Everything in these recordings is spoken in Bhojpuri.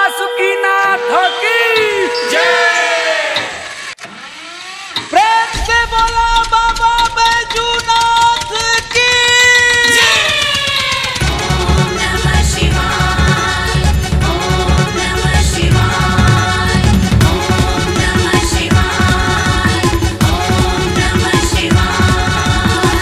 बासुकीनाथ की प्रेम से बोला बाबा बैजूनाथ की ॐ नमः शिवाय ॐ नमः शिवाय ॐ नमः शिवाय ॐ नमः शिवाय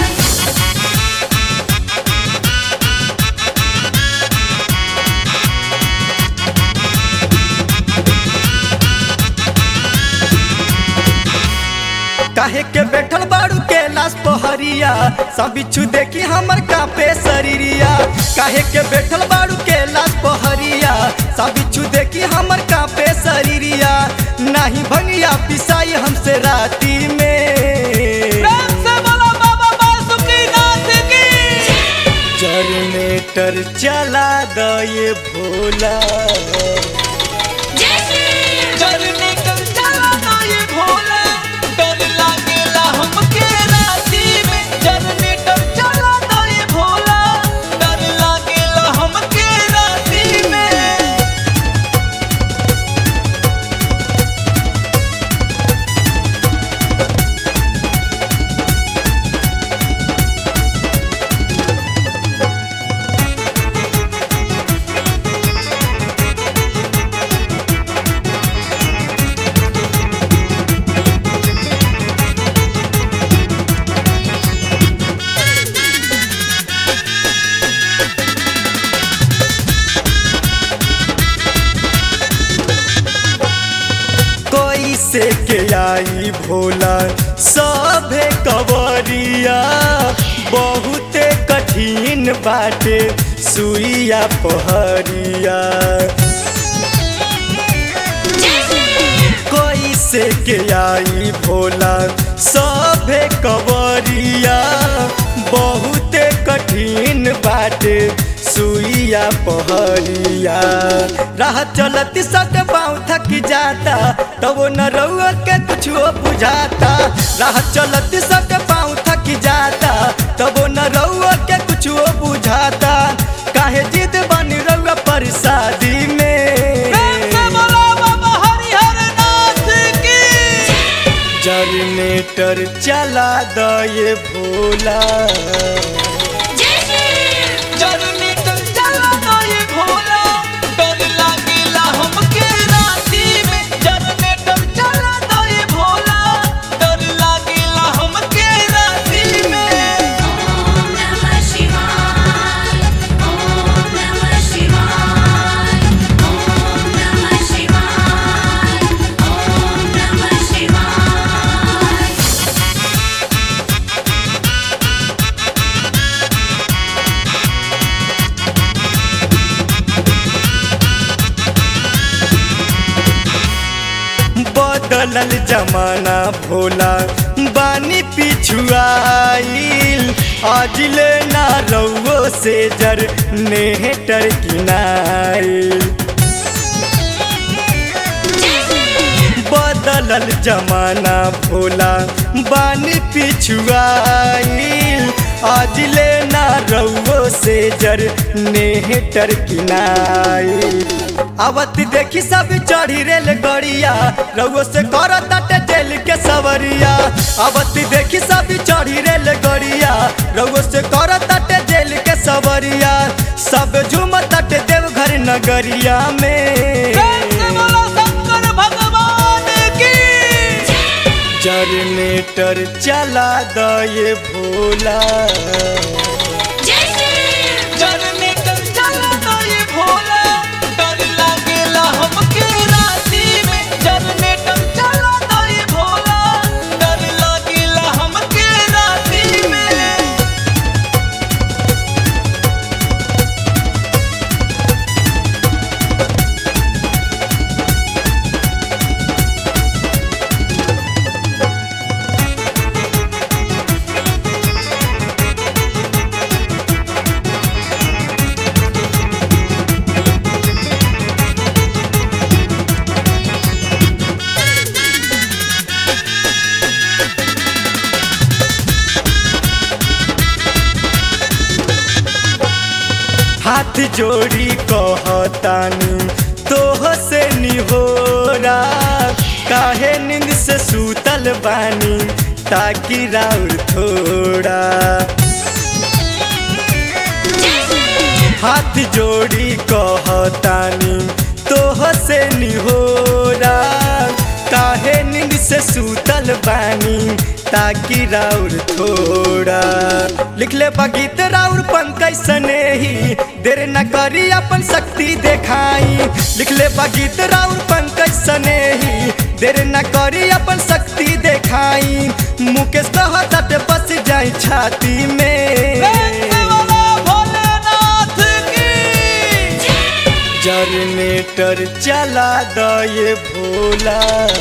काहे के बैठल बाड़ू के लाश पहरिया सब बिच्छू देखी हमर कापे शरीरिया काहे के बैठल बाड़ू के लाश पहरिया सब बिच्छू देखी हमर कापे शरीरिया नाही भंगिया पिसाई हमसे राती में प्रेम से बोला बाबा बासुकीनाथ की जनरेटर चला दये भोला जय श्री चलने का चला ना ये भोला डर लागेला हमके राती में जनरेटर चला ना ये भोला डर लागेला हमके राती में कोई से के आई भोला सभे कवरिया बहुते कठिन बाटे सुइया पहरिया कोई से के आई भोला सभे कवरिया बहुते कठिन बाटे सुइया पहरिया राह चलती सट पाँव थक जाता तब न रउआ के कुछो बुझाता राह चलती सट पाँव थक जाता तब न रउआ के कुछो बुझाता काहे जिद बनी रउआ पर शादी में प्रेम से बोला बाबा हरिहर नाथ की जनरेटर चला दये भोला जय श्री जनरेटर चला ना ये भोला डर लागेला हमके राती में जनरेटर चला ना ये भोला डर लागेला हमके राती में ॐ नमः शिवाय ॐ नमः शिवाय ॐ नमः शिवाय ॐ नमः शिवाय बदलल जमाना भोला बानी पिछुआईल अजले ना रउओ से जर नेहटर किनाईल बदलल जमाना भोला बानी पिछुआईल अजले ना रउओ से जर नेहटर किनाईल आवत देखी सब चढ़ी रेल गड़िया रउओ से कर ताटे जेल के सवरिया आवत देखी सब चढ़ी रेल गड़िया रउओ से कर ताटे जेल के सवरिया सब झूम ताटे देवघर नगरिया में प्रेम से बोला शंकर भगवान की जनरेटर चला दये भोला जय श्री जनरेटर चला ना ये भोला डर लागेला हमके राती में जनरेटर चला ना ये भोला डर लागेला हमके राती में हाथ जोड़ी कहतानी तोह से निहोरा काहे नींद से सूतल बानी ताकि राउर थोड़ा हाथ जोड़ी कहतानी तोह से निहोरा काहे नींद से सूतल बानी ताकि राउर थोड़ा लिख ले बगीत राउर पंकज सनेही देर न करी अपन शक्ति देखाई लिख ले बगीत राउर पंकज सनेही देर न करी अपन शक्ति देखाई मुकेश कहत बस जाई छाती में भोलेनाथ की जनरेटर चला दये भोला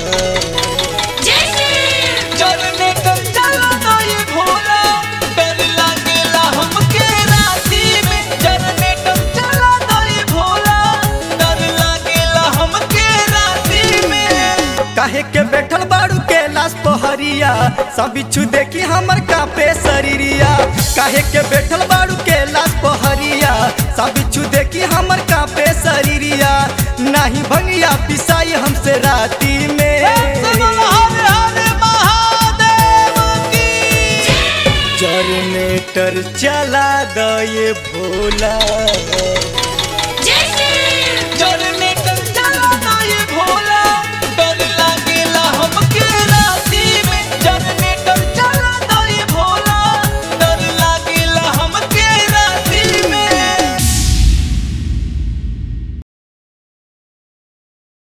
जनरेटर चला दे भोला डर लागेला हमके राती में जनरेटर चला दे भोला डर लागेला हमके राती में काहे के बैठल बाड़ू के लाश पहरिया सब बिच्छू देखी हमर कापे शरीरिया काहे के बैठल बाड़ू के लाश पहरिया सब बिच्छू देखी हमर कापे शरीरिया नाही भंगिया पिसाई हमसे राती में हर हर महादेव की जनरेटर चला दये भोला